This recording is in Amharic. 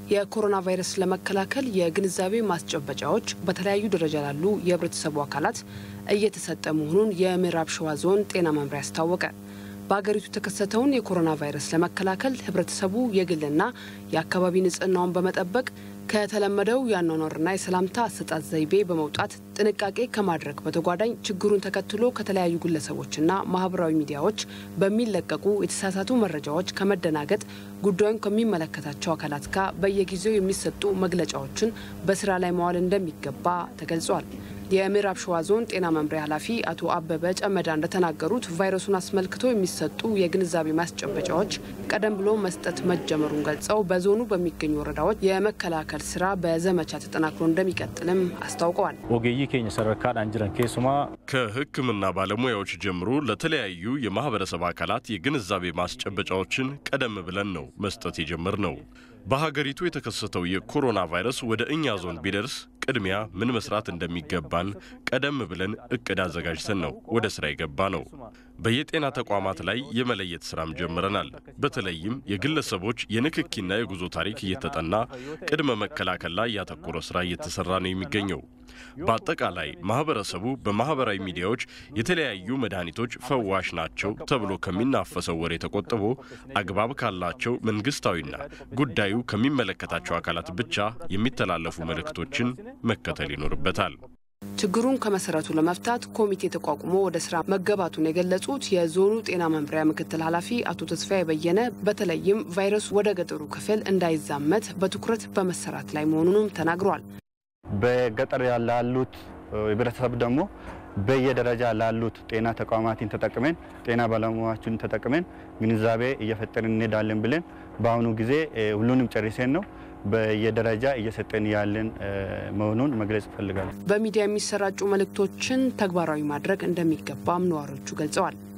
የኮሮና ቫይረስ ለመከላከል የግንዛቤ ማስጨበጫዎች በተለያዩ ደረጃ ላሉ የህብረተሰቡ አካላት እየተሰጠ መሆኑን የምዕራብ ሸዋ ዞን ጤና መምሪያ አስታወቀ። በሀገሪቱ የተከሰተውን የኮሮና ቫይረስ ለመከላከል ህብረተሰቡ የግልና የአካባቢ ንጽህናውን በመጠበቅ ከተለመደው የአኗኗርና የሰላምታ አሰጣጥ ዘይቤ በመውጣት ጥንቃቄ ከማድረግ በተጓዳኝ ችግሩን ተከትሎ ከተለያዩ ግለሰቦችና ማህበራዊ ሚዲያዎች በሚለቀቁ የተሳሳቱ መረጃዎች ከመደናገጥ ጉዳዩን ከሚመለከታቸው አካላት ጋር በየጊዜው የሚሰጡ መግለጫዎችን በስራ ላይ መዋል እንደሚገባ ተገልጿል። የምዕራብ ሸዋ ዞን ጤና መምሪያ ኃላፊ አቶ አበበ ጨመዳ እንደተናገሩት ቫይረሱን አስመልክቶ የሚሰጡ የግንዛቤ ማስጨበጫዎች ቀደም ብሎ መስጠት መጀመሩን ገልጸው በዞኑ በሚገኙ ወረዳዎች የመከላከል ስራ በዘመቻ ተጠናክሮ እንደሚቀጥልም አስታውቀዋል። ኦጌይ ኬኝ ሰረካዳን ጅረን ኬሱማ ከሕክምና ባለሙያዎች ጀምሮ ለተለያዩ የማህበረሰብ አካላት የግንዛቤ ማስጨበጫዎችን ቀደም ብለን ነው መስጠት የጀመር ነው። በሀገሪቱ የተከሰተው የኮሮና ቫይረስ ወደ እኛ ዞን ቢደርስ ቅድሚያ ምን መስራት እንደሚገባን ቀደም ብለን እቅድ አዘጋጅተን ነው ወደ ስራ የገባ ነው። በየጤና ተቋማት ላይ የመለየት ስራም ጀምረናል። በተለይም የግለሰቦች የንክኪና የጉዞ ታሪክ እየተጠና ቅድመ መከላከል ላይ ያተኮረ ስራ እየተሰራ ነው የሚገኘው። በአጠቃላይ ማህበረሰቡ በማህበራዊ ሚዲያዎች የተለያዩ መድኃኒቶች ፈዋሽ ናቸው ተብሎ ከሚናፈሰው ወሬ ተቆጥቦ አግባብ ካላቸው መንግስታዊና ጉዳዩ ከሚመለከታቸው አካላት ብቻ የሚተላለፉ መልእክቶችን መከተል ይኖርበታል። ችግሩን ከመሰረቱ ለመፍታት ኮሚቴ ተቋቁሞ ወደ ስራ መገባቱን የገለጹት የዞኑ ጤና መምሪያ ምክትል ኃላፊ አቶ ተስፋዬ በየነ በተለይም ቫይረሱ ወደ ገጠሩ ክፍል እንዳይዛመት በትኩረት በመሰራት ላይ መሆኑንም ተናግረዋል። በገጠር ላሉት ህብረተሰብ ደግሞ በየደረጃ ላሉት ጤና ተቋማትን ተጠቅመን ጤና ባለሙያዎችን ተጠቅመን ግንዛቤ እየፈጠርን እንሄዳለን ብለን በአሁኑ ጊዜ ሁሉንም ጨርሰን ነው በየደረጃ እየሰጠን ያለን መሆኑን መግለጽ እፈልጋለሁ። በሚዲያ የሚሰራጩ መልእክቶችን ተግባራዊ ማድረግ እንደሚገባም ነዋሪዎቹ ገልጸዋል።